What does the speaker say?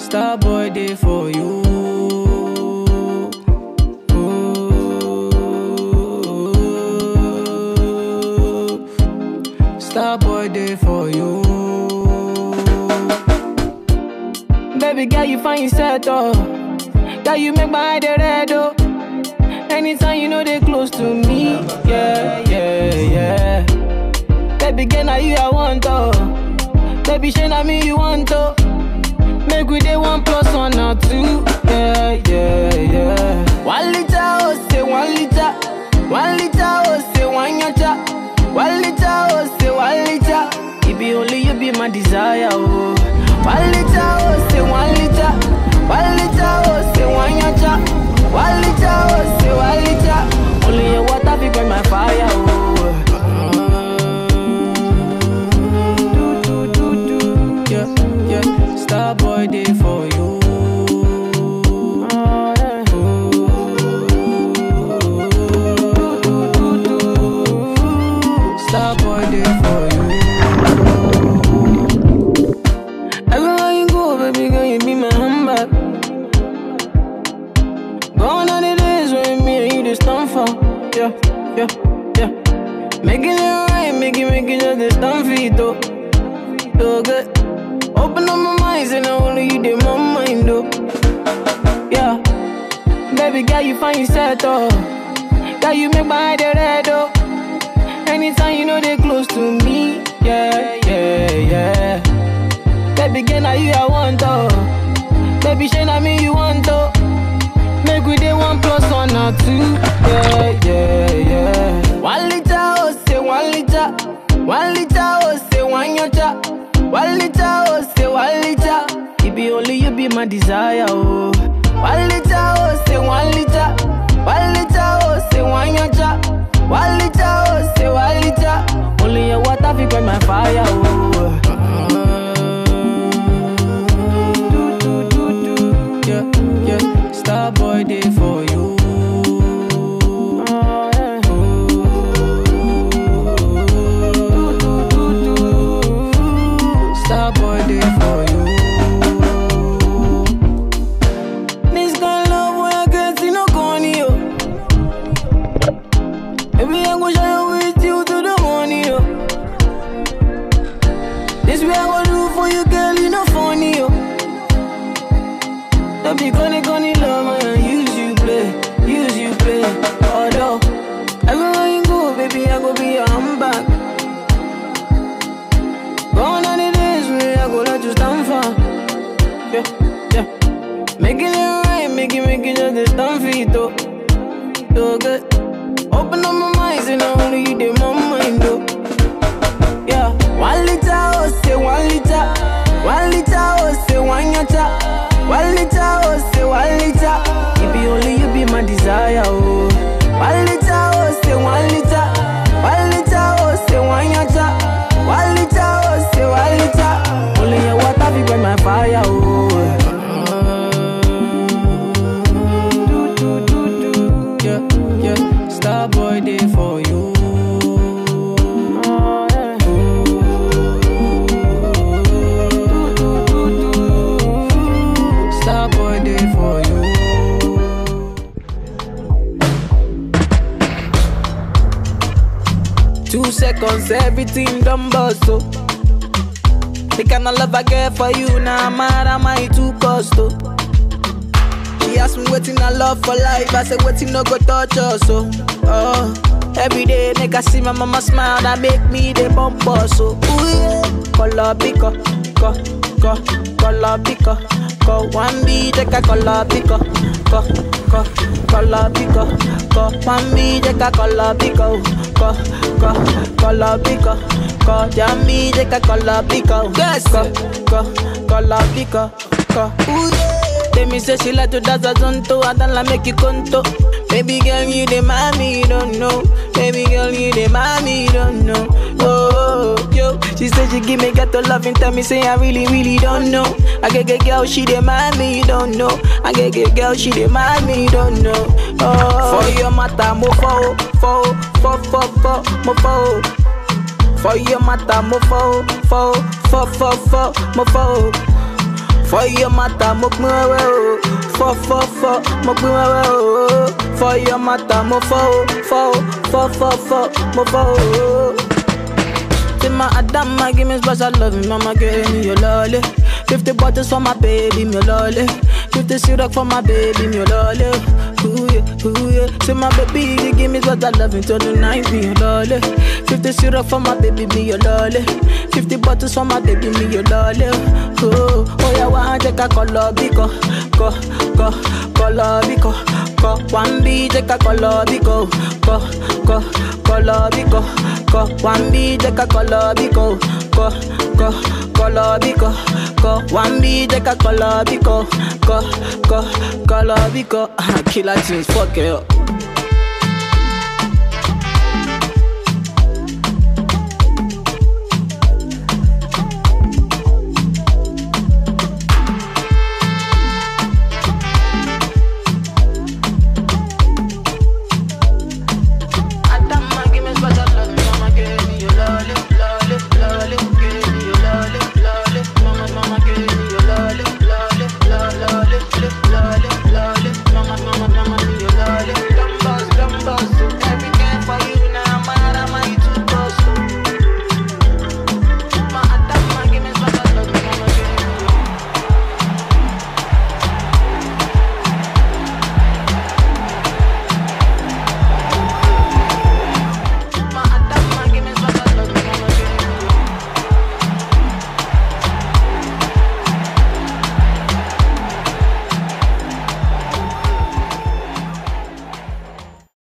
Star boy day for you. Ooh. Star boy day for you. Baby girl, you find yourself oh. Girl, you make my eye dey red oh. Anytime you know they close to me, yeah, yeah, yeah. Baby girl, now you I want oh. Baby, shey na me you want to. Make we dey one plus one or two. Yeah, yeah, yeah. One liter, oh, say one liter. One liter, oh, say one yacha. One liter, oh, say one liter. It be only you be my desire, oh. One liter, oh, say one liter. One liter, oh, say one yacha. One liter, oh, say one liter. Only your water fi burn my fire, oh. Do, do, do, do. Yeah, yeah. Star boy day for you. Star boy day for you. Everywhere you go, baby girl, you be my handbag. Gone are the days when me and you just stand for. Yeah, yeah, yeah. Making it right, make it, make it just the stand for it, though. So good. Open up my mind, and only you did my mind, though. Yeah. Baby girl, you find yourself, though. Girl, you make my eye dey red, though. Anytime you know they close to me, yeah, yeah, yeah. Baby girl, now you I want, though. Baby, shey na me you want, though. Make we dey one plus one or two. Yeah, yeah, yeah. One liter, oh, say one liter. One liter, oh, say one yacha. One liter, oh, say one liter. It be only you be my desire, oh. One liter, oh, say one liter. One liter, oh, say one yacha. One liter, oh, say one liter. Only your water fi quench my fire, oh. Do, do, do, do. Yeah, yeah. Star boy day for you. Star boy day for you. This kind of love when I get see no corny yo. Baby I go shine with you to the morning yo. This way I go do for you girl you no funny yo. Don't be gonna gonna love man use you play, use you play. Although everywhere you go baby I go be your handbag. Gone are the days when I go let you stand for. Yeah, yeah. Making it right, make it, make it just the stand for it, though. So good. Open up my mind, and only you did my mind, though. Yeah. One liter, oh, say one liter. One liter, oh, say one yacha. One liter, oh, say one liter. It be only you be my desire, oh. One liter, oh, say one liter. One liter, oh, say one yacha. One liter, oh, say one liter. Only your water fi burn my fire, oh. Do, do, do, do. Yeah, yeah. Star boy day for you. Star boy day for you. Two seconds, everything done bust, oh. The kind of love I get for you, now nah, mad am I too cost, oh. She asked me waiting I love for life, I said waiting no go touch us, oh. oh. Every day, nigga see my mama smile, that make me the bump us, so ooh yeah. Color picker, co, co, color picker, co. One B, take a color picker, co, co, color picker, co. One B, take a color picker, co, co, color picker, co. Jammy, take a color picker, yes, co, co, color picker, co. Ooh yeah. Tell me say she like to dance a zonto, I don't like make you conto. Baby girl, you the mommy, you don't know. Baby girl, you the mommy, you don't know. Oh, oh, yo, she said she give me ghetto love and tell me say I really, really don't know. I get get girl, she the mommy, you don't know. I get get girl, she the mommy, you don't know. Oh, for your matter, mo fo, fo, fo, fo, fo, mo fo. For your matter, mo fo, fo, fo, fo, fo, mo fo. For your matter, mo pin wewe o. Fọ fọ fọ, mo pin wewe o. For your matter, mo fọ o, fọ o, fọ fọ fọ, mo fọ o. Say my Adama, give me special love, mama give me your lolly. Fifty bottles for my baby, me lolly. Fifty syrup for my baby, me lolly. Ooh yeah, ooh yeah. Say my baby, you give me special love until the night, me your lolly. Fifty syrup for my baby, me your lolly. Fifty bottles for my baby, me your lolly. Oh, oh yeah, one take a color biko, ko, ko, color biko, ko. One B take a color biko, ko, ko, color biko, ko. One B take a color biko, ko, ko, color biko, ko. One B take a color biko, ko, ko, color biko. Killer tunes, fuck it up.